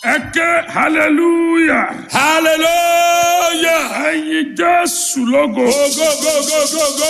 ẹ ké hallelujah Hallelujah. ẹyin jésù lógo Go, go, go, go, go, go.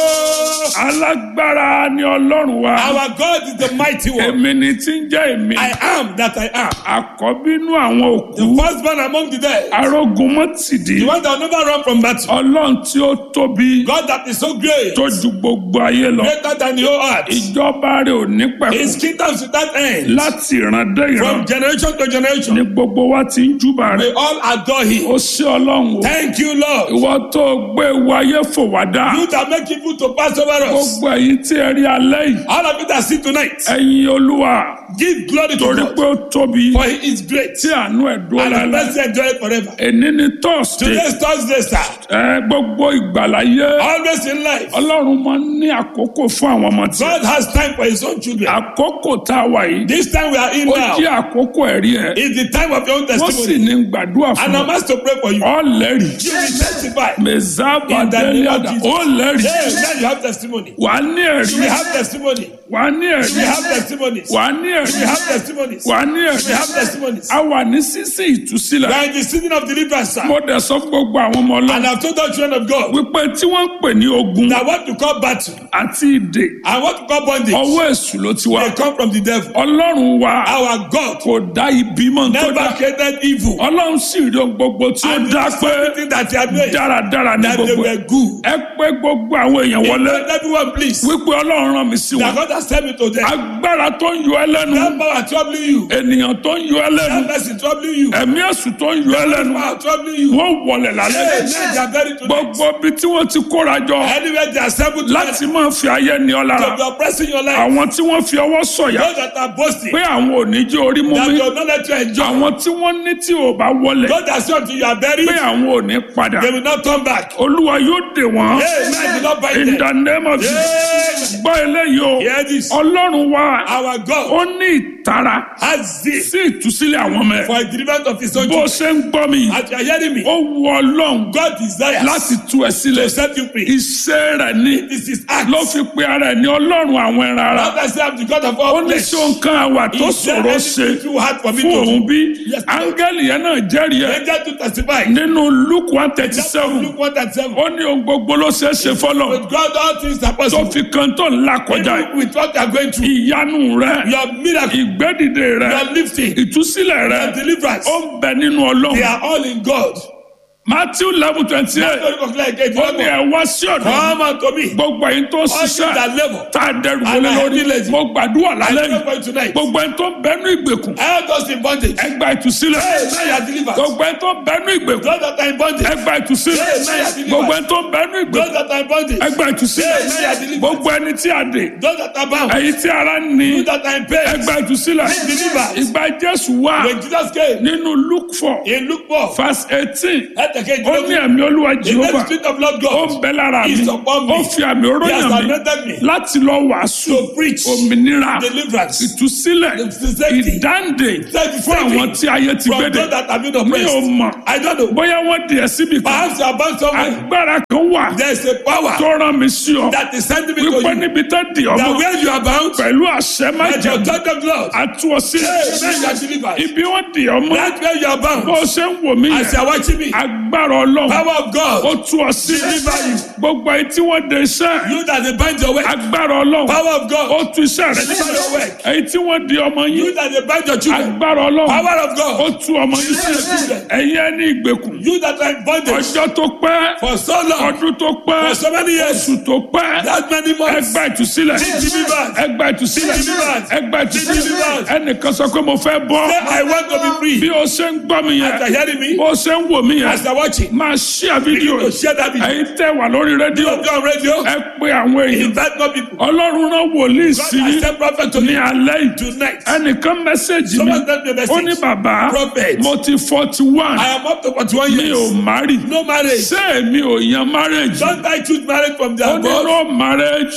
alágbára ni ọlọ́run wa Our God is the mighty one. èmi ni tí ń jẹ́ èmi I am that I am. àkọ́bínú àwọn The òkú firstborn among the dead. arógun mọ́tìdí The one that will never run from battle. ọlọ́run tí ó tóbi God that is so great. tó ju gbogbo ayé lọ Greater than the whole earth. ìjọba rẹ̀ ò ní His pẹ̀kú kingdom is without end. láti ìran dé ìran From generation to ni generation. gbogbo wa ti ń júbà We rẹ̀ all adore him. ó sí ọlọ́run o Thank you, Lord. ìwọ tó gbé ewu ayé fò wá dá You that make people to pass over us. gbogbo ẹ̀yin tí ẹ rí alẹ́ yìí All of you that see tonight. ẹ̀yin olúwa Give glory to torí God. pé ó tóbi For he is great. tí àánú ẹ̀ dúró And the lálẹ́ mercy enjoy forever. èní ni tọ́sídẹ̀ẹ́ Today's Thursday, sir. ẹ gbogbo ìgbàláyé Always in life. ọlọ́run máa ń ní àkókò fún àwọn ọmọ tí God has time for his own children. àkókò tá a wà yìí This time we are in ó now jẹ́ àkókò ẹ̀rí ẹ̀ is the time of your own wọ́n sì testimony. ní gbàdúrà And fún I'm asked to pray for you. ọ lẹ́rìí You will testify. mẹ̀zábà In the name of délẹ́dà Jesus. ó lẹ́rìí Hey, now you have testimony. wà á ní ẹ̀rí You will have testimony. wà á ní You ẹ̀rí will have testimonies. wà á ní You ẹ̀rí will have testimonies. wà á ní You ẹ̀rí will have testimonies. a wà ní sísí ìtúsílẹ̀ We are in the season of deliverance, sir. mo dẹ̀ sọ fún gbogbo àwọn ọmọ ọlọ́run And I've told the children of God wípé tí wọ́n ń pè ní ogun that what to call battle àti ìdè and what to call bondage, ọwọ́ èṣù ló ti wá they come from the devil. ọlọ́run wa Our God kò dá ibi mọ́ tó dá never created evil. ọlọ́run sì rí ohun gbogbo tí ó And dá this is pé everything that he had made, dáradára ní that they gbogbo ẹ̀. were good. ẹ pé gbogbo àwọn èèyàn wọlé Let everyone please. wípé ọlọ́run rán mi sí That wọn God has sent me to them. agbára tó ń yọ ẹ lẹ́nu That power troubling you. ènìyàn tó ń yọ ẹ lẹ́nu That person troubling you. ẹ̀mí èṣù tó ń yọ ẹ lẹ́nu Power troubling you. wọ́n wọlé lálẹ́ Hey, men they are buried tonight. gbogbo ibi tí wọ́n ti kóra jọ Anywhere they are assembled together láti máa fi ayé ní ọ to lára be oppressing your life. àwọn tí wọ́n fi ọwọ́ sọ̀yà Those that are boasting. pé àwọn ò ní jẹ́ orí mú That mi will not let you enjoy. àwọn tí wọ́n ní tí ò bá wọlé Those that say until you are buried, pé àwọn ò ní padà they will not come back. olúwa yóò dè wọ́n Hey, man will not bind in them. the name of Jesus Hey, gbọ́ eléyìí o hear this. ọlọ́run wa Our God ó ní ìtara has this sí ìtúsílẹ̀ àwọn ọmọ ẹ̀ for a deliverance of his own bó children. ṣe ń gbọ́ mi yìí As you are hearing me, ó wu ọlọ́run God desires láti tú ẹ sílẹ̀ to set you free. iṣẹ́ rẹ̀ ní This is act. ló fi pe ara ẹ̀ ní ọlọ́run àwọn ẹran ara Not that say I'm the God of ó all ní flesh. sí nǹkan àwà tó Is there ṣòro ṣe anything too hard for me fún to òun do? bí Yes, Lord. áńgẹ́lì yẹn náà jẹ́rìí ẹ̀ Angel to testify. nínú luke one thirty That's seven Luke 1 and 7. ó ní ohun gbogbo ló ṣeé ṣe fọlọ́ With God, all things are tó possible. fi kan tó ńlá kọjá yìí. Even with what you are going through, ìyanu rẹ your miracle, ìgbédìde rẹ your lifting, ìtúsílẹ̀ rẹ your deliverance, ó ń bẹ nínú they ọlọ́run are all in God. matthew eleven twenty eight Don't conclude again. ó ní ẹ wá sí ọ̀dọ̀ mi. Come unto me. gbogbo ẹ̀yin tó All things ṣiṣẹ́ that labor. tá a dẹrù And wọlé I lórí feel lazy. mo gbàdúrà I lálẹ́ pray yìí for you tonight. gbogbo ẹ̀yin tó bẹnu ìgbèkùn All those in bondage. ẹ gba ìtúsílẹ̀ Hey, now you are delivered. gbogbo ẹ̀yin tó bẹnu ìgbèkùn Those that are in bondage. ẹ gba ìtúsílẹ̀ Hey, now you are delivered. gbogbo ẹ̀yin tó bẹnu Those ìgbèkùn that are in bondage. ẹ gba ìtúsílẹ̀ Hey, now you are delivered. gbogbo ẹni tí a dè Those that are bound. ẹ̀yin tí ara ń ní Those that are in ẹ pain. gba ìtúsílẹ̀ Be delivered. ìgbà jésù wà When Jesus came, nínú luke four he looked for. verse eighteen Let the king ó ní ẹ̀mí olúwa The jehova next spirit of Lord ó ń God bẹ lára mi is upon me. ó fi àmì He has oróyàn mi anointed me láti lọ wàásù to preach òmìnira deliverance ìtúsílẹ̀ The safety. ìdáǹdè Safety. fún àwọn tí ayé ti from gbédè those that have been mi ò oppressed. mọ̀ I don't know. bóyá wọ́n di ẹ̀ síbi kan Perhaps you are bound somewhere. agbára kan wà There is a power tó rán mi sí ọ that is sending me to wípé you. níbi tó di That ọmọ where you are bound, pẹ̀lú àṣẹ that májèlé your God of Lord. àtú ọ sílẹ̀ Hey, man, you are delivered. ibi wọ́n di ọmọ That where you are bó bound. o ṣe ń wò mí As you yẹn are watching me, agbára ọlọ́run power of ó God. tú ọ sílẹ̀ Deliver you. gbogbo ẹni tí wọ́n de iṣẹ́ You that they bind your way. agbára ọlọ́run Power of ó God. tú iṣẹ́ rẹ Deliver your work. èyí tí wọ́n di ọmọ yín You that they bind your children. agbára ọlọ́run Power of ó God. tú ọmọ yín Deliver your sílẹ̀ children. ẹ̀yin ẹni ìgbèkùn You that are in bondage ọjọ́ tó pẹ́ for so long, ọdún tó pẹ́ for so many years, oṣù tó pẹ́ that many months. ẹgbà ìtúsílẹ̀ Be delivered. ẹgbà ìtúsílẹ̀ Be delivered. ẹgbà ìtúsílẹ̀ Be delivered. ẹnìkan sọ pé mo fẹ́ bọ́ Say, I want to be bí free. o ṣe ń gbọ́ mi As you are yẹn hearing me, bó o ṣe ń wò mí as yẹn you are watching, máa ṣíà fídíò to share that video. ẹ̀yin tẹ́ wà lórí rédíò Go on radio. ẹ pé àwọn èèyàn Invite more people. ọlọ́run rán wòlíì God sí has sent prophet to ní me alẹ́ yìí tonight. ẹnìkan mẹ́sẹ̀gì mi Someone sent me a ó ní message. bàbá Prophet. mo ti forty one I am up to 41 mi ò years. márì No marriage. ṣé èmi ò yan marriage Don't I choose marriage from the ó ní above? no marriage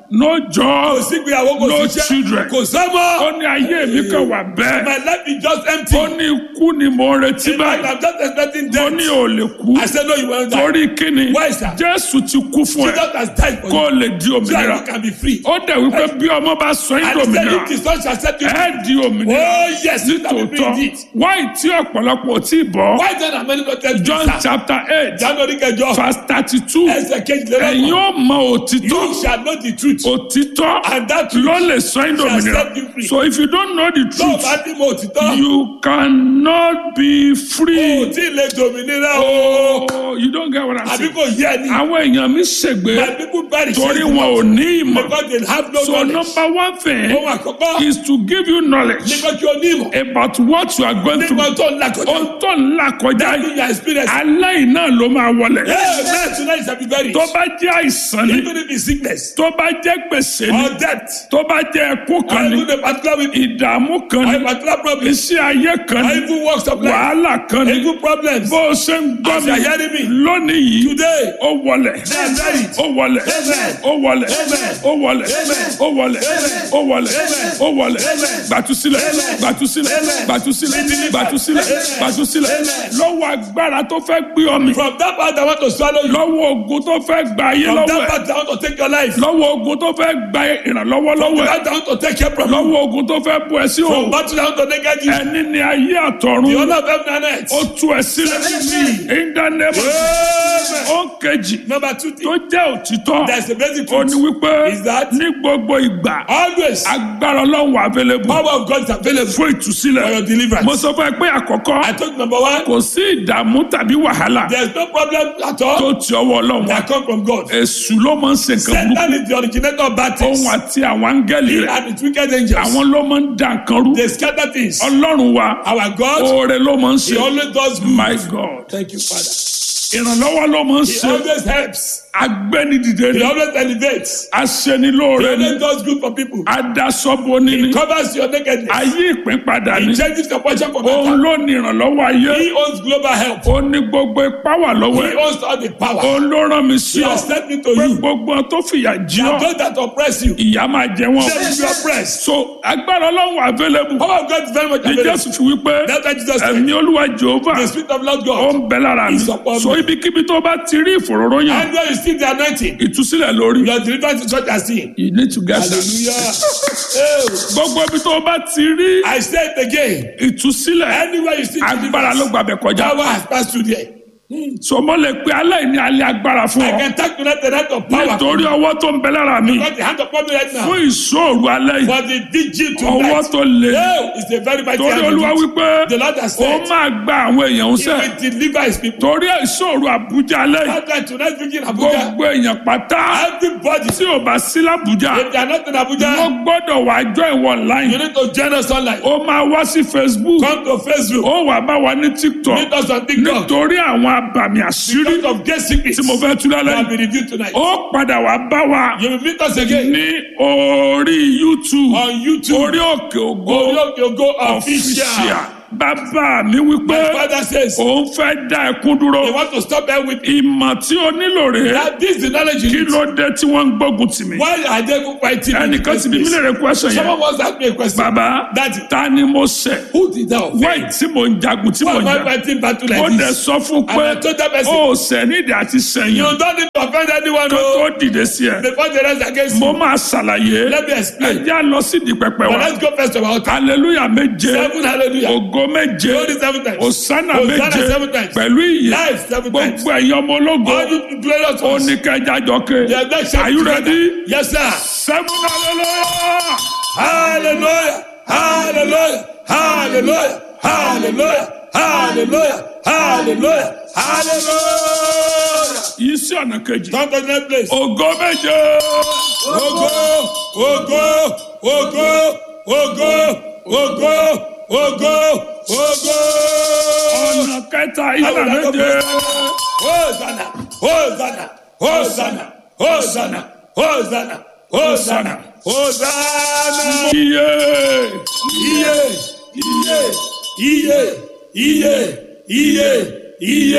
no kò job sí ìgbéyàwó kò No sí children. iṣẹ́ kò sọ́mọ́. ó ní ayé mi kan wà bẹ́ẹ̀ my life is just empty. ó ní ikú ni mo ń retí in fact báyìí i'm just expecting ó death. ní ò lè kú I said no you won't die. torí kíni Why, sir? jésù ti kú fún ẹ Jesus has died for kó you. o lè di so that òmìnira you can be free. ó dẹ̀ wípé bí ọmọ bá sọ yín and he said dòmìnira if the son shall set you free. ẹ di òmìnira oh yes you can be free tòótọ́ indeed. wáyé tí ọ̀pọ̀lọpọ̀ ò tí ì bọ́ why then am I not tell you john sir. chapter eight january kẹjọ verse thirty two ẹsẹ̀ kejìlélọ́gbọ̀n. ẹ̀yin ó mọ òtítọ́ you shall know the truth. òtítọ́ and that truth ló lè sọ yín dòmìnira set you free. so if you don't know the tó o truth bá ní mo òtítọ́. you cannot be o free. tí ì lè dòmìnira o. Oh, you don't get what I'm àbí saying. kò yé ẹni. àwọn èèyàn mi ṣègbè my people bury torí wọn ò ní ìmọ̀. because they have no so knowledge. number one thing ohun àkọ́kọ́ is to give you knowledge nígbà tí o ní ìmọ̀. about what you are going through. nígbà tó ń lakọjá. ohun tó ń là kọjá that yìí is your experience. aláìná ló máa wọlé. Hey, man, tonight shall be buried. tó bá jẹ́ àìsàn ni Even if it's sickness tó bá jẹ́ gbèsè ni or death, tó bá jẹ́ ẹkún or kan ni even a particular week, ìdààmú kan or a ni particular problem, iṣẹ́ ayé kan or ni even works of life, wàhálà kan ni even problems. bó o ṣe ń gbọ́ As mi you are hearing me, lónìí yìí Today, ó wọlẹ̀ they are buried. ó wọlẹ̀ Amen. ó wọlẹ̀ Amen. ó wọlẹ̀ Amen. ó wọlẹ̀ Amen. ó wọlẹ̀ Amen. ó wọlẹ̀ Amen. gbàtúsílẹ̀ Amen. gbàtúsílẹ̀ Amen. gbàtúsílẹ̀ Amen. gbàtúsílẹ̀ Amen. gbàtúsílẹ̀ Amen. lọ́wọ́ agbára tó fẹ́ gbé ọ mi From that part, I want to swallow you. lọ́wọ́ ogun tó fẹ́ gba ayé From lọ́wọ́ that ẹ̀ part, I want to take your life. lọ́wọ́ ogun tó fẹ́ gba ìrànlọ́wọ́ From lọ́wọ́ ẹ̀ that, I want to take care from you. lọ́wọ́ ogun tó fẹ́ bu ẹ sí From òun battle, I want to negate you. ẹni ní ayé The àtọ̀run honor of heaven and earth. ó tú ẹ sílẹ̀ in the name of Amen. ó kejì Number two tó thing, jẹ́ òtítọ́ there's a basic ó ní truth. wípé Is that- ní gbogbo ìgbà Always, agbára ọlọ́run wà available power of God is available fún ìtúsílẹ̀ for your deliverance. mo sọ fún ẹ pé àkọ́kọ́ I told you number one, kò sí ìdààmú tàbí wàhálà there's no problem at tó all ti ọwọ́ ọlọ́run wá that come from God. èṣù ló máa ń ṣe nǹkan burúkú Satan is the originator of bad things. òun àti àwọn áńgẹ́lì He rẹ̀ and its wicked angels. àwọn ló máa ń dá nǹkan rú They scatter things. ọlọ́run wa Our God, oore ló máa ń He ṣe always does good. my god Thank you, Father. ìrànlọ́wọ́ ló máa ń He ṣe always helps. agbẹ́nidìde He ni always elevates. He aṣenilóore ni always does good for people. adasọ́boni ni He covers your nakedness. ayé ìpín padà ni He changes your portion for òun better. ló ní ìrànlọ́wọ́ ayé He owns global help. ó ní gbogbo ipá wà lọ́wọ́ He ẹ̀ owns all the power. òun ló rán mi sí He ọ has sent me to pé you. gbogbo ohun tó fìyà jí ọ And those that oppress you, ìyá máa jẹ wọn they will be oppressed. so agbára ọlọ́run wà available Power of God is very much ní available. jésù fi wípé That's why Jesus said, ẹ̀mí olúwa jehova the Spirit of Lord ó God. ń bẹ lára mi Is upon me. so ibikíbi tó bá ti rí ìfòròròyìn And where you see the anointing, ìtúsílẹ̀ lórí your deliverance is what you are seeing. you need to get that Hallelujah. Oh, gbogbo ibi tó bá ti rí I say it again. ìtúsílẹ̀ Anywhere you see agbára ló deliverance, gbàbẹ̀ kọjá power has passed through there. so mo lè pe aláìní alẹ́ agbára fún I ọ can talk tonight the night of power. nítorí ọwọ́ tó ń bẹ lára mi Got the hand upon me right now. fún ìṣòro alẹ́ yìí For the DG ọwọ́ tonight. tó le Oh, it's a very mighty torí hand. olúwa indeed. wípé The Lord has ó said, máa gba àwọn èèyàn He sẹ́ will deliver His people. torí ìṣòro àbújá alẹ́ yìí That's why tonight speaking Abuja, gbogbo èèyàn pátá everybody, tí ò bá sí lábújá if they are not in wọ́n Abuja, gbọ́dọ̀ wá jọ ìwọ you online need to join us online. ó máa wá sí facebook Come to Facebook. ó wà bá wa ní tiktok Meet us on TikTok. nítorí àwọn abàmì àṣírí Because of great secrets tí mo fẹ́ tú lálẹ́ that yìí will be revealed tonight. ó padà wá bá wa You will meet us again ní orí youtube on YouTube. orí òkè ògo Orioke Ogo official official. bàbá mi wípé My father says, òun fẹ́ dá ẹkún dúró they want to stop there with ìmọ̀ tí o nílò rèé that. This is the knowledge kí you need. ló dé tí wọ́n ń gbógun tì mí Why are they fighting? me in the ẹnìkan first ti bí mi place? lè rẹ question yẹn Someone once asked me a question. bàbá Daddy, ta ni mo ṣẹ̀ who did that? offend? wáì tí mo ń jagun tí Why mo ń am I jà fighting battle ó like dẹ̀ this? sọ fún And pé I told that person, ó ṣẹ̀ nídìí àti you sẹ́yìn don't need to offend anyone tó no. tó dìde sí ẹ before the rest against mo you. máa ṣàlàyé Let me explain. ẹjẹ́ lọ sí di pẹpẹ But wa let's go first of all. hallelujah méje Seven hallelujah. ògo méje Glory seven times. òsánà Hosanna méje seven times. pẹ̀lú ìyè Life seven times. gbogbo ẹ̀yin ọmọ ológo All you glorious ones. oníkẹjà jọke They are not shouting are you together. ready Yes, sir. seven hallelujah Hallelujah. Hallelujah. Hallelujah. Hallelujah. Hallelujah. Hallelujah. Hallelujah. yìí sí ọ̀nà kejì Come to the next place. ògo méje Ogo, ogo, ogo, ogo, ogo, ogo, ogo. ọ̀nà kẹta ìlà méje Hosanna, Hosanna, Hosanna, Hosanna, Hosanna, Hosanna, Hosanna. iye Iye, iye, iye, iye, iye, iye,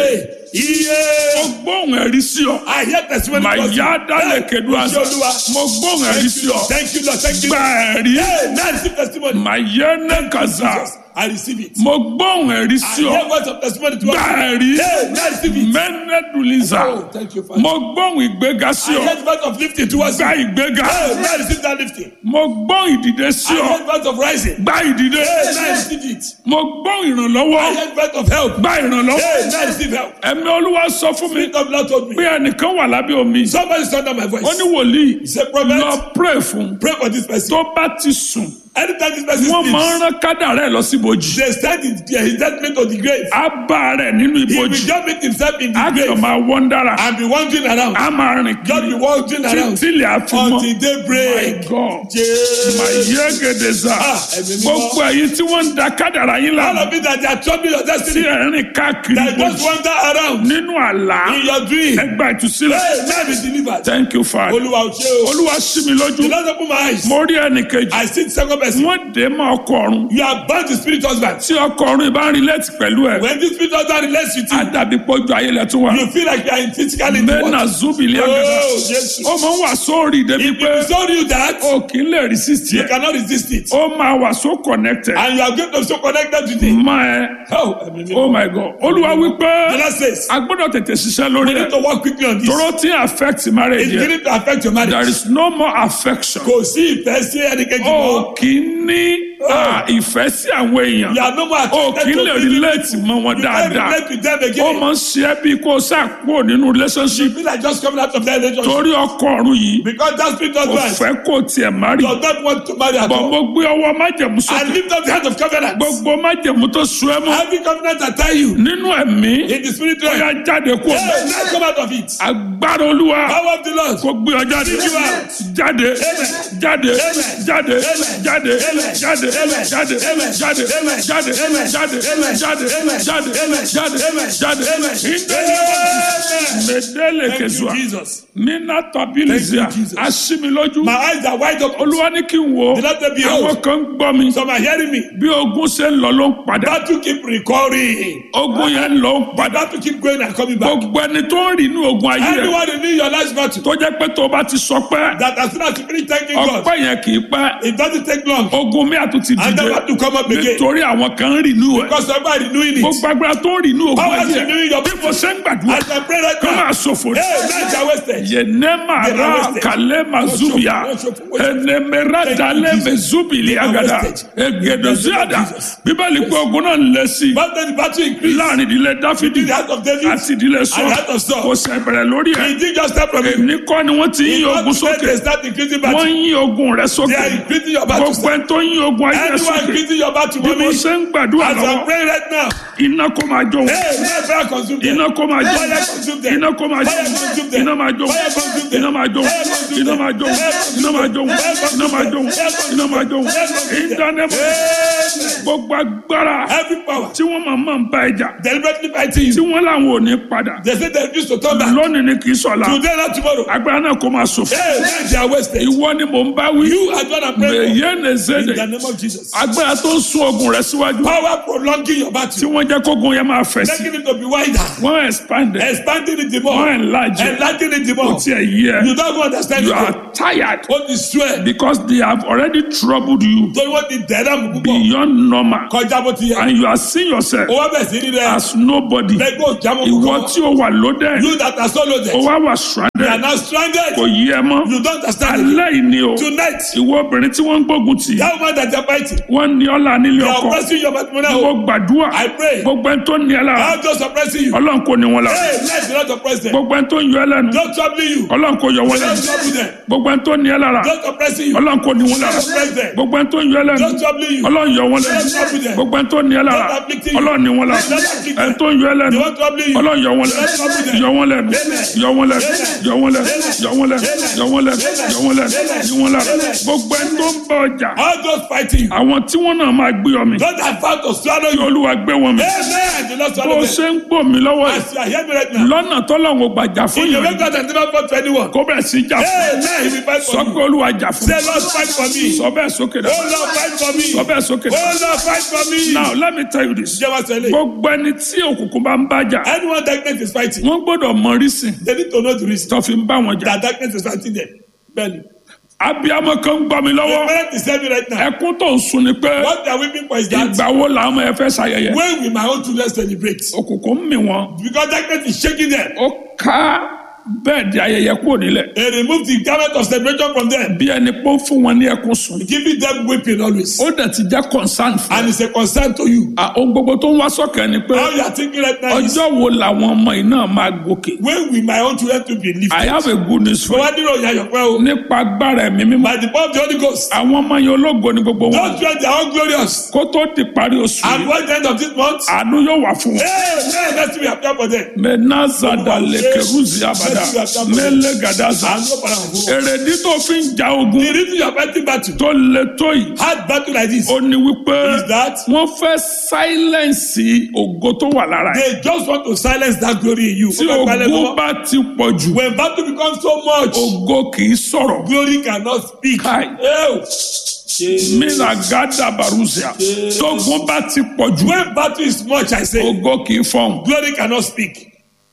Iye. mo gbóhùn ẹ̀rí sí ọ I hear testimony. màá because- yá dálẹ̀ kedú Hey, àṣà Olúwa. mo gbóhùn ẹ̀rí Thank sí you, ọ Lord. Thank you, Lord. Thank you. gba ẹ̀rí Hey, now I receive testimony. màá yẹ ní kàzá Jesus, I receive it. mo gbóhùn ẹ̀rí I sí ọ hear words of testimony to gba us. ẹ̀rí Hey, now I receive it. mẹ́nẹ́dùlíza Oh, thank you, Father. mo gbóhùn ìgbéga sí I ọ heard words of lifting towards you. gba Hey, ìgbéga now I receive that lifting. mo gbóhùn ìdìde sí I ọ heard words of rising. gba ìdìde Hey, now I receive it. mo gbóhùn ìrànlọ́wọ́ I heard words of help. gba ìrànlọ́wọ́ Hey, now I receive help. ẹ̀mí olúwa sọ fún mi Spirit of the Lord told me. pé ẹnìkan wà lábẹ́ omi Somebody stand under my voice. ó ní wòlíì He said, Prophet, lọ pray fún pray for this person. tó bá ti sùn Anytime this person wọ́n máa ń sleeps, rán kádàrá ẹ̀ lọ sí ibojì they stand in there. His judgment on the grave. á bá rẹ̀ nínú He will ibojì just meet himself in á the kàn grave máa wọ́n dára and be wandering around. á máa rìn Just be kiri wandering around títí ilẹ̀ àfi mọ́ until daybreak. my god Jesus. mà yé gèdè sá Ah, ẹ̀mí mímọ́. gbogbo ẹ̀yin tí wọ́n ń da kádàrá yín All lánàá of it that they are troubling your tí destiny. ẹ̀ ń rìn káàkiri That just ibojì wander around nínú àlá in your dream. ẹgbà ìtúsílẹ̀ Hey, may I be delivered. thank you father Olúwa ò ṣe o. olúwa sí mi The lójú Lord open my eyes. mo rí ẹnì kejì I see the second person. wọ́n dé mọ́ ọkọ ọ̀run You are bound to spirit husband. tí ọkọ ọ̀run ìbá ń relate pẹ̀lú ẹ̀ When this spirit husband relates with you, àdàbí pọ́jú ayé lẹ̀ tún wà you feel like you are in physically bẹ́ẹ̀nà zubili agada Oh, Jesus. ó máa ń wà sórí débi If pé he told you that, o kì í lè resist you yẹ cannot resist it. ó máa wà so connected And you are going to be so connected to it. má ẹ Oh, ẹ̀mí mímọ́. oh my god olúwa wípé The Lord says, a gbọ́dọ̀ tètè ṣiṣẹ́ lórí we need ẹ̀ to work quickly on this. tóró tí affect marriage It's yẹ beginning to affect your there marriage. is no more affection Kò sí ìfẹ́ sí ẹnikẹ́ni o mọ́. kì í ní ah, ìfẹ́ sí àwọn èèyàn You are no more o kì í lè attracted to relate mọ́ wọn You can't dáadáa relate with them ó again. máa ń ṣe é bí kó o sá kúrò nínú relationship You feel like just coming out of that relationship. torí ọkọ ọ̀run yìí Because that spirit kò husband fẹ́ kó tiẹ̀ má rí does not want to marry at bọ̀ all. mo gbé ọwọ́ májẹ̀mú And sókè lift up the hand of covenant. gbogbo májẹ̀mú tó sun ẹ́ mọ́ Every covenant I tell you nínú ẹ̀mí in the spirit ó yá realm. jáde kó Hey, now come out of it. agbára olúwa Power of the Lord. kó gbé ọ jáde Bring you out. jáde Amen. jáde Amen. jáde Amen. jáde Amen. jáde Amen. jáde Amen. jáde Amen. jáde Amen. jáde Amen. jáde Amen. jáde Amen. jáde Amen. jáde Amen. ìdè Amen. mẹdẹlẹ Thank you, kẹsùà Jesus. mina tabilizia Thank you, Jesus. asimilójú My eyes are wide open. olúwa ní kí n wo The Lord said, Behold. àwọn kan ń gbọ́ mi Some are hearing me. bí ogun ṣe ń lọ ló ń padà Battle keep recurring. ogun yẹn ń lọ ń padà Battle keep going and coming back. gbogbo ẹni tó ń rìn ní ogun ayé rẹ Anyone in your life battle tó jẹ́ pé tó bá ti sọ pé that as soon as you finish thanking God, ọpẹ́ yẹn kì í pẹ́ it doesn't take long. ogun mi àtúntì And then dìde have to come up again. nítorí àwọn kan ń rìn ní ẹ̀ Because somebody renewing it. gbogbo agbára tó ń rìn ní ogun Power ayé is rẹ renewing your bí mo ṣe ń gbàdúrà As I pray right kó now. máa ṣòfò ní. Hey, nights are wasted. yenema They are ra wasted. kale mazubia Worship, worship, worship. enemera Thank you, dale Jesus. mezubili They are agada wasted. egedoziada Jesus. bíbélì pé ogun náà ń lé sí i But then the battle increased. láàrin ìdílé dáfídì The heart of David àti ìdílé and sọ the heart of Saul. kò sẹ bẹ̀rẹ̀ lórí ẹ̀ He didn't just start from it. èmi kọ́ ni wọ́n ti ń yí ogun Not today sókè they start increasing wọ́n battle. ń yí ogun rẹ̀ They sókè are increasing your battle. gbogbo ẹni tó ń yí ogun ayé rẹ̀ Anyone sókè increasing your battle, bí mo mommy. ṣe ń gbàdúrà As I'm lọ́wọ́ praying right now. iná kó máa jó wọn Hey, may fire consume them. iná kó máa jó Fire wọn consume them. iná kó máa jó Fire wọn consume them. iná máa jó wọn Fire consume them. iná máa jó wọn Fire consume iná them. máa jó wọn Fire iná máa jó wọn Fire iná máa jó wọn consume iná máa jó wọn Fire consume them. ìdánimọ̀ Amen. gbogbo agbára Every power tí wọ́n máa máa ń bá ẹja deliberately fighting tí you. wọ́n làwọn ò ní padà They say they refuse to turn back. lónìí ni kì í sọ̀la Today, not tomorrow. agbára náà kó máa ṣòfò Hey, now they are wasted. ìwọ ni mò ń bá wí You are the one I'm praying mèyé ní for. In zédè the name of Jesus. agbára tó ń sún ogun rẹ̀ síwájú Power prolonging your tí battle. wọ́n jẹ́ kógun yẹn máa fẹ̀ sí Making it to be wider. wọ́n expand it Expanding it the wọ́n more. enlarge it Enlarging it the kò more. tiẹ̀ yí ẹ You don't understand you it. are tired What is swear? because they have already troubled you Torí wọ́n ti dẹ̀rẹ́ mú púpọ̀. beyond normal Kọjá bó ti yẹ. and you are seeing yourself O wá bẹ̀ sí rí rẹ̀. as nobody Lẹ́gbẹ́ òjàmọ́ ìwọ kúkọ́. tí o wà loaded You that are so loaded. o wá wà You are stranded now stranded. kò yí ẹ mọ́ You don't understand it. alẹ́ yìí ni o Tonight, ìwọ obìnrin tí wọ́n ń gbógun tì that woman that you are fighting, wọ́n ní ọlá nílé they are ọkọ oppressing your matrimonial mo home. gbàdúrà I pray. gbogbo ẹni tó ní ẹ lára How just oppressing you? ọlọ́run kò ní wọn lára Hey, let the Lord oppress them. gbogbo ẹni tó ń yọ ẹ lẹ́nu Don't trouble you. ọlọ́run kò yọ wọn Don't lẹ́nu trouble them. gbogbo ẹni tó ní ẹ lára Don't oppressing you. ọlọ́run kò ní wọn lára Don't oppress them. gbogbo ẹni tó ń yọ ẹ lẹ́nu Don't trouble you. ọlọ́run yọ wọn lẹ́nu Don't trouble them. gbogbo ẹni tó ní ẹ lára Don't afflict you. ọlọ́run ní wọn lára Don't afflict them. ẹni tó ń yọ ẹ lẹ́nu They won't trouble you. ọlọ́run yọ wọn lẹ́nu Don't trouble them. yọ wọn lẹ́nu Amen. yọ wọn lẹ́nu Amen. yọ wọn lẹ́nu Amen. yọ wọn lẹ́nu Amen. yọ wọn lẹ́nu Amen. yọ wọn lẹ́nu Amen. yọ wọn lẹ́nu Amen. gbogbo ẹni tó ń bá ọjà How just fighting you. àwọn tí wọ́n náà máa gbé ọmì Don't have found to swallow kí you. olúwa gbé wọn mi Amen. the Lord bó swallow them. ṣe ń gbò mí lọ́wọ́ yìí As you are hearing me right now. lọ́nà tọ́lọ́run ò gbàjà fún In the way yìí God has never fought for anyone. kó bẹ̀ sí jà fún Hey, now he will fight sọ for pé me. olúwa jà fún Say, Lord, fight for me. sọ bẹ́ẹ̀ sókè dá Oh, Lord, fight for me. sọ bẹ́ẹ̀ sókè dá Oh, Lord, fight for me. now let me tell you this Jẹ́ wá sọ eléyìí. gbogbo ẹni tí òkùnkùn bá ń bájà Anyone darkness is fighting, wọ́n gbọ́dọ̀ mọ rísìn they need to know the reason tó fi ń bá wọn jà that darkness is fighting them. Bẹ́ẹ̀ni. abiyamọ kan ń gbọ́ mi The lọ́wọ́ parent is telling me right now. ẹkún tó ń sun ni pé What they are weeping for is that ìgbà wo làwọn ọmọ yẹn fẹ́ ṣayẹyẹ when will my own children celebrate? òkùnkùn ń mì wọn Because darkness is shaking them. ó ká bẹ́ẹ̀ di ayẹyẹ kúrò nílẹ̀ They remove the garment of celebration from them, bí ẹni pé ó fún wọn ní ẹkún sùn giving them weeping always. ó dẹ̀ ti jẹ́ concern fún And it's a concern to you. ẹ ohun gbogbo tó ń wá sọ́kẹ́ ni pé How you are thinking right now is ọjọ́ wo làwọn ọmọ yìí náà máa gòkè when will my own children to be lifted? I have a good news for Mo you wá nílò ìyá yọ̀pẹ́ o. nípa agbára ẹ̀mí mímọ́ By the power of the Holy Ghost. àwọn ọmọ yẹn ológo ni gbogbo wọn Those children they are all glorious. kó tó di parí oṣù And yìí by the end of this month, àánú yóò wà fún wọn. hey, hey, let's be happy for them. menazada lekeruzi abada melegadaza And no para wọn. èrèdí tó fi ń ja ogun The reason you are fighting battle, tó le tó yìí hard battle like this, ó ní wípé is that wọ́n fẹ́ sáílẹ̀nsì ògo tó wà lára ẹ̀ they just want to silence that glory in you. tí ogun bá ti pọ̀ jù When battle becomes so much, ògo kì í sọ̀rọ̀ glory cannot speak. Kai. Oh. minagada baruzia tógun bá ti pọ̀ jù When battle is much, I say, ògo kì í fọhùn glory cannot speak.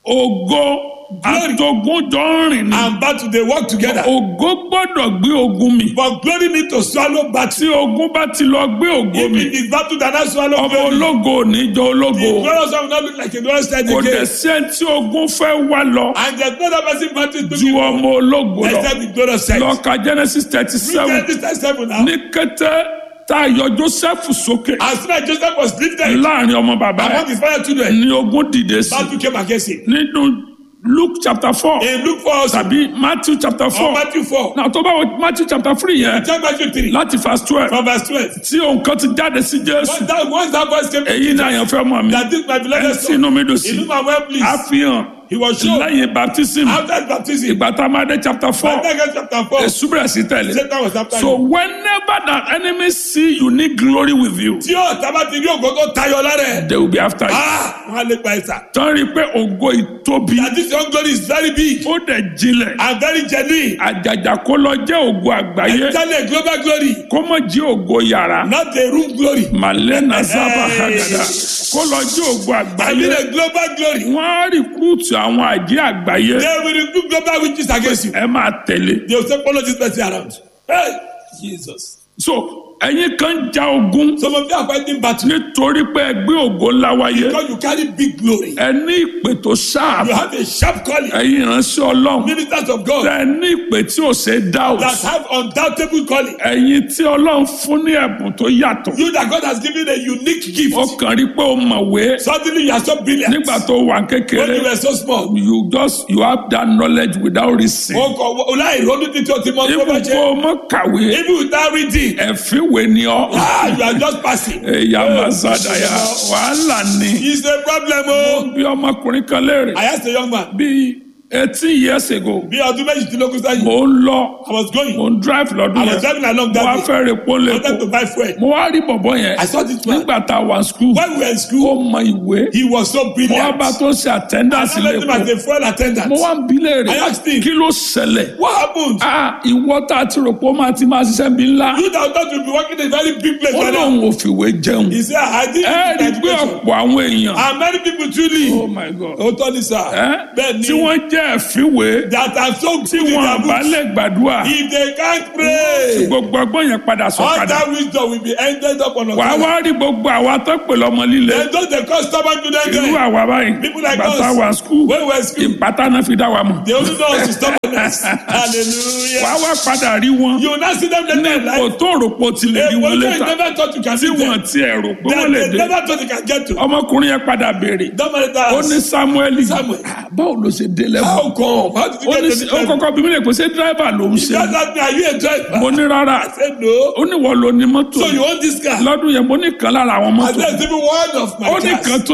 ògo àtògùn jọ ń rìn ní And battle, they work together. ògo gbọ́dọ̀ gbé ogun mi But glory need to swallow battle. tí ogun bá ti lọ gbé ògo If mi it is battle that not swallow ọmọ glory, ológo ò ní jọ ológo the glorious one will not look like a glorious child kò dẹ̀ again. sí ẹni tí ogun fẹ́ wá lọ And there's no other person battle to ju be ọmọ ológo lọ except the glorious child. lọ ka Genesis thirty seven Read Genesis 37 now. ní kété tá a yọ Joseph sókè As soon as Joseph was lifted láàrin ọmọ bàbá among ẹ̀ his father children, ní ogun dìde sí battle came against him. nínú Luke chapter four In Luke 4 also, tàbí Matthew chapter or four Matthew 4, náà tó bá wọ Matthew chapter three yẹn check Matthew 3, láti verse twelve from verse 12. tí òun kan ti jáde sí Jésù Once that, once that voice came, èyí ni àyànfẹ́ mọ̀ mi that this my ẹ̀ beloved tí son, inú mi dùn sí in whom I'm well pleased, àfihàn he was shown lẹ́yìn baptism after his baptism. ìgbà tá a máa dé chapter four Matthew chapter 4, èṣù bẹ̀rẹ̀ sí tẹ̀lé Satan was after so him. whenever the enemy see you need glory with you Tí ó tábà ti rí ògo tó tayọ lára ẹ̀, they will be after you ah, wọ́n á lè pa ẹ̀sà. tán rí i pé ògo ìtóbi That this young glory is very big ó dẹ̀ jinlẹ̀ and very genuine. àjàjà kó lọ jẹ́ ògo àgbáyé Exactly a global glory, kó mọ̀ jí ògo yàrá not a room glory. malena sábà Hey. hagada kó lọ jí ògo I àgbáyé mean a global glory. wọ́n á rìkúùtù àwọn àjẹ́ àgbáyé They will recruit global witches against you. ẹ máa tẹ̀lé They will say follow this person around. Hey, Jesus. so ẹ̀yin kan ja ogun Some of you are fighting battle nítorí pé ẹ gbé ògo ńlá wáyé because you carry big glory. ẹ ní ìpè tó ṣáà You have a sharp calling. ẹ̀yin ìránṣẹ́ ọlọ́run Ministers of God tẹ ní ìpè tí ò ṣe é doubt that have undoubtable calling. ẹ̀yin tí ọlọ́run fún ní ẹ̀bùn tó yàtọ̀ You that God has given a unique gift. ó kàn rí pé ó mọ̀wé Suddenly you are so brilliant. nígbà tó wà When kékeré you were so small. you just you have that knowledge without reason O kò láì ronú títí o ti mọ tó bá even jẹ́. kó o mọ̀ kàwé Even without reading. ẹ̀fínwé ni ọ́ Ah, you are just passing. ẹ̀yà mazadaya wàhálà ni It's a problem o. bí ọmọkùnrin kan léèrè I asked a young man. bí eighteen years ago Bí ọdún méjìdínlógún sẹ́yìn. mo ń lọ I was going. mo ń drive lọ́dún I was yẹn driving along mo that wá day. fẹ́ rè pọ́n I wanted to lẹ́kọ̀ọ́ buy fuel. mo wá rí bọ̀bọ̀ yẹn I saw this man. nígbà tá a wà school When we were in ó school, mọ ìwé he was so mo wá brilliant. bá tó ṣe attendance I met him as lẹ́kọ̀ọ́ a fuel attendant. mo wá ń bi léèrè I asked him. kí ló ṣẹlẹ̀ What happened? ah ìwọ tá a ti rò pé ó máa ti máa ṣiṣẹ́ bí ńlá You that thought you'd be working in a very big place ó right now. lóun ò fìwé jẹun He said, I didn't ẹ rí i get pé education. ọ̀pọ̀ àwọn èèyàn And many people truly. oh my god Ó tọ́ ni sir. ẹ Bẹ́ẹ̀ tí ni. wọ́n jẹ́ ẹ̀fínwé That are so tí good in wọ́n their bá books. lè gbàdúrà If they can't pray, gbogbo ọgbọ́n yẹn padà all sọ̀kadà that wisdom will be ended up on us. wàá wá rí gbogbo àwa tó pè lọ́mọ líle Then those they call stubborn children irú there. àwa báyìí People like bàtà us. wà skul When we were in school, ìpátá náà fi dá wa mọ̀ they only know us to stubbornness. Hallelujah. wàá wá padà rí wọn You will not see them later in kò life. tó rò pé o ti lè A rí wọn position you létà never thought you can tí see wọn them. tiẹ̀ rò pé wọ́n That lè they dé never thought you can get to. ọmọkùnrin yẹn padà béèrè Don't matter that. ó ní samueli Samuel. "Ah, báwo ló ṣe dé lẹ́wọ̀n How come? How did you ó get ní to this ó level? kọ́kọ́ bí mi lè pè ṣé dírẹ́fà ló ń ṣe Just ask me, are you a driver? mo ní rárá I said no. ó ní wọ́n lo ní mọ́tò So you own this car? lọ́dún yẹn mo ní kan lára àwọn I mọ́tò said even one of my ó ní cars. kan tó ní lára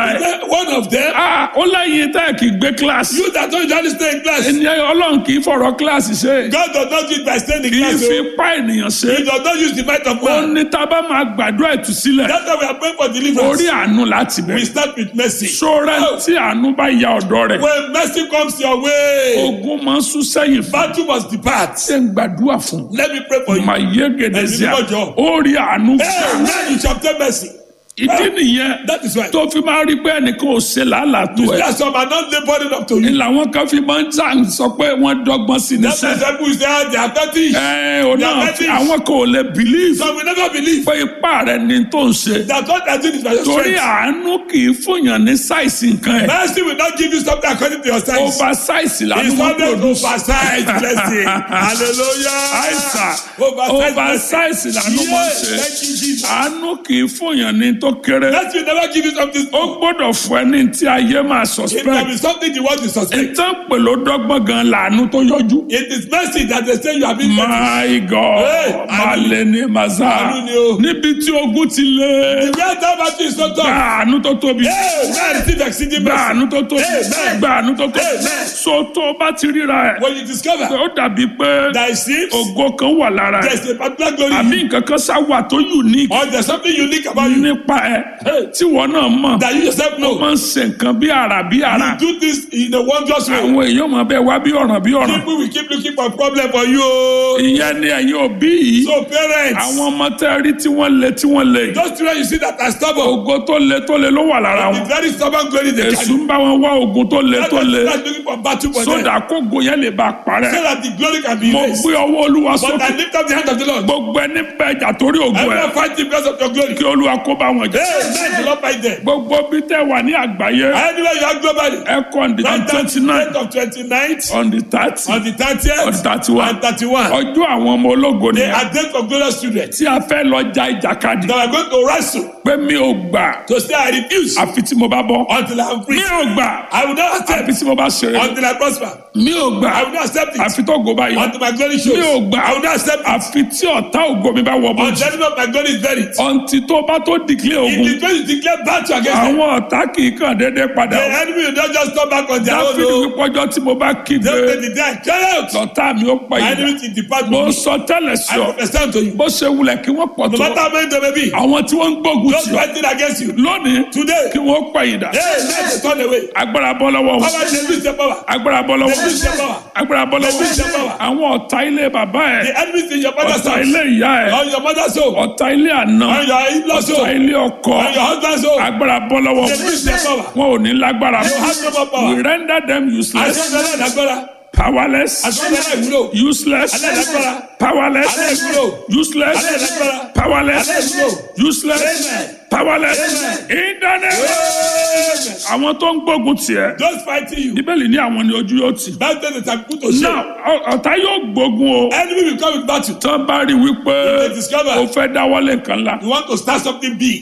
ẹ̀ Then One of them, Ah, ó lẹ́yìn tẹ́ kì í gbé kíláàsì you that don't usually stay in class, ẹni ọlọ́run kì í fọ̀rọ̀ kíláàsì ṣe God does not do it by staying in kì í class. fi oh. pa ènìyàn ṣe He does not use the might of ó man. ní tá a bá máa gbàdúrà ìtúsílẹ̀ That's why we are praying for orí deliverance. àánú láti We bẹ̀rẹ̀ start with mercy. sọ́rẹ́ tí àánú bá ya ọ̀dọ́ rẹ̀ When mercy comes your way, ogun máa ń sún sẹ́yìn fún battle must depart. ṣé ń gbàdúrà fún Let me pray for you. màá yé gèdè sí à Ẹ̀mí mímọ́ jọ. ó rí àánú Hey, now you shall obtain mercy. ìdí nìyẹn That is why. tó fi máa rí pé ẹnìkan ò ṣe làálàá tó ẹ That's why I'm not laboring up to ni you. làwọn kan fi máa ń tà ń sọ pé wọ́n dọ́gbọ́n sí ní That's why sẹ́ some people say they are fetish. ẹ ò They are náà fetish. àwọn kan ò lè bìlíìfù Some will never believe pé ipá rẹ ni tó ń ṣe that what I did is by your torí strength. àánú kì í fúnyàn ní sáìsì nǹkan ẹ̀ Mercy will not give you something according to your size. over sáìsì làánú It's wọn always produce oversized blessing. Hallelujah. àìsà Oversized over blessing. sáìsì làánú wọn Yes, ṣe thank you, Jesus. àánú kì í fúnyàn ní tó kéré Mercy will never give you something ó small. gbọ́dọ̀ fún ẹ ní tí ayé máa It can suspect be something you want to suspect. ìtàn pèlú dọ́gbọ́n gan làánú tó yọjú. It is mercy that they say you have been fetish. My God, Hey, malẹ̀ ní màsà, Àánú ni o. níbi tí ogun ti lé, The way that battle is so tough. gbàánú tó tóbi, Hey, man, receive exceeding mercy. gbàánú tó tóbi, Amen. gbàánú tó tóbi. Amen. So tó o bá ti ríra ẹ̀, When you discover ó dàbí pé that it seems ògo kan wà lára ẹ̀, there's a particular glory àbí nǹkan kan sá wà tó unique or there's something unique about you nípa ẹ̀ tí wọ́n náà mọ̀. that you yourself Ó know. máa ń ṣe nǹkan bí àrà bí àrà. You do this in a wondrous way. Àwọn èèyàn máa bẹ wá bí ọ̀ràn bí ọ̀ràn. People will keep looking for problem for you. oh. Ìyẹn ni ẹ̀yin òbí yìí. So parents, Àwọn ọmọ tẹ́ rí tí wọ́n le tí wọ́n le yìí. those children you see that are stubborn, Ògo tó le tó le ló wà lára the wọn. very stubborn glory they Èṣù carry. ń bá wọn wá ogun tó le That's tó why le. they start looking for battle for them. Sódà kógo yẹn lè bá So parẹ́. that the glory can be Mo erased. gbé ọwọ́ Olúwa But I sókè. lift up the hand of the Lord. Gbogbo ẹni bẹ̀jà torí ògo Everyone ẹ̀. fighting because of your glory. Kí Olúwa kó bá wọn jà. Hey, man, the Lord fight them. Gbogbo bí tẹ́ wà ní àgbáyé. Anywhere you are globally. Ẹ kọ́ on the Right twenty nine of 29th, on the thirty on the 30th, on the thirty one. and 31. Ọjọ́ àwọn ọmọ ológo They nìyẹn. are days of glorious children Tí a fẹ́ lọ ja ìjàkadì. that are going to wrestle Pé mi ò gbà. to say I refuse Àfi tí mo bá bọ́. until I am free. Mi ò gbà. I will not Àfi accept tí mo bá ṣeré. until I prosper. Mi ò gbà. I will not accept it Àfi tó go bá yọ. until my glory shows. Mi ò gbà. I will not accept it Àfi tí ọ̀tá ògo mi bá wọ bọ́jú. until the enemy of my glory is buried. Ọ̀ǹtì tó bá tó dìklẹ̀ If ogun. the twenty declare battle against them, Àwọn ọ̀tá kì í kàn déédéé padà. the enemy will not just come back on their own. Dáfídì o. wípọ́jọ́ tí mo bá kígbe. They will the day I cry out. Lọ́tà mi ó pa My ìdá. enemy will depart Mo from me. sọ tẹ́lẹ̀ sí I ọ. understand to you. Bó ṣe wulẹ̀ kí wọ́n pọ̀ No tó. matter how many they may be, Àwọn tí wọ́n ń gbógun those tì ọ́. fighting against you Lónìí today, kí wọ́n pa ìdá. hey, let them turn away. Agbára bọ́ lọ́wọ́ wọn. Power they lose their power. Agbára bọ́ lọ́wọ́ They lose their wọn. power. Agbára bọ́ lọ́wọ́ They lose their wọn. power. Àwọn ọ̀tá ilé bàbá ẹ̀. The enemies in your mother's Ọ̀tá house, ilé ìyá ẹ̀. on your mother's home, Ọ̀tá ilé àná. on your in-laws Ọ̀tá home, ilé ọkọ. on your husband's home. Agbára bọ́ lọ́wọ́ They wọn. lose their power. Wọn ò ní lágbára They mọ́. have no more We power. render them useless, Àṣọ́jọ́ aláìlágbára. powerless, Àṣọ́jọ́ aláìwúlò. useless, Aláìlágbára. powerless, Aláìwúlò. useless, Aláìlágbára. powerless, Aláìwúlò. useless, Amen. powerless. Amen. In the name of- Amen. Àwọn tó ń gbógun tiẹ̀. Those fighting you, Bíbélì ní àwọn ni ojú yóò tì. that's when they are put to shame. Náà ọ- ọ̀tá yóò gbógun o. Enemy will come with battle. Tán bá rí wípé They discover o fẹ́ dáwọ́lé nǹkan ńlá. you want to start something big.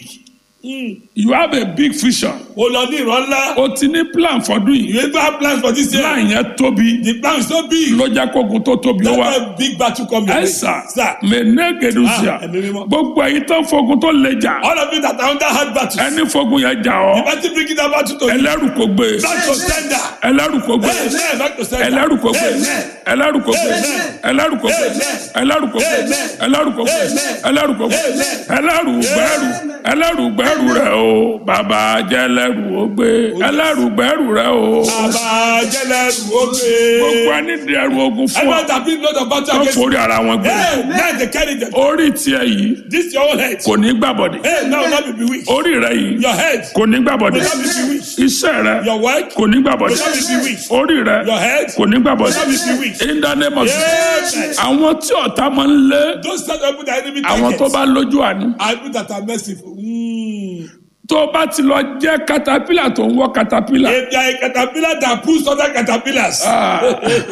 You have a big vision. O lọ ní ìran ńlá. O ti ní plan fọdún yìí. You even have plans for this year. Plan yẹn tóbi. The plan is so big. Ló jẹ́ kógun tó tóbi ó That's wá. why big battle come your way. Ẹ̀sà Sir, mẹ́nẹ́gẹ̀dùsíà. Ah, ẹ̀mí mímọ́. Gbogbo ẹ̀yin tán fogun tó le jà. all of you that are under hard battles, Ẹni fogun yẹn jà the ọ́. battle bringing that battle to you. Ẹlẹ́rù kò gbé. Back to sender. Ẹlẹ́rù kò gbé. Amen. Back to sender. Ẹlẹ́rù kò gbé. Amen. Ẹlẹ́rù kò gbé. Amen. Ẹlẹ́rù kò gbé. Amen. Ẹlẹ́rù kò gbé. Amen. Ẹlẹ́rù kò gbé. Amen. Ẹlẹ́rù kò gbé. Amen. Ẹlẹ́rù gbẹ́rù. Ẹlẹ́rù gbẹ́rù rẹ̀ o. Bàbá jẹ́ ẹlẹ́rù ó gbé. Ẹlẹ́rù gbẹ́rù rẹ̀ o. Àbájẹ́lẹ̀ Gbogbo òkè. ẹni di ẹrù ogun fún ọ. Everyone that bring load of battle Tó against you. forí ara wọn gbé. Hey, now they carry them. Orí tiẹ̀ yìí This your own head. kò ní gbàbọ̀dẹ̀. Hey, now not be bewitched. Orí rẹ̀ yìí Your head kò ní will gbàbọ̀dẹ̀. not be bewitched. Iṣẹ́ rẹ̀ Your work kò ní gbàbọ̀dẹ̀. will not be bewitched. Orí rẹ̀ Your head kò ní will gbàbọ̀dẹ̀. not be bewitched. In the name of Jesus. Amen. Àwọn tí ọ̀tá máa ń lé Those set up with the enemy àwọn tó targets bá lójú àánú. are people that are merciful. Mm. Tó o bá ti lọ jẹ́ katapila tó ń wọ́ katapila. If they are a caterpillar that pulls other caterpillars, Ah.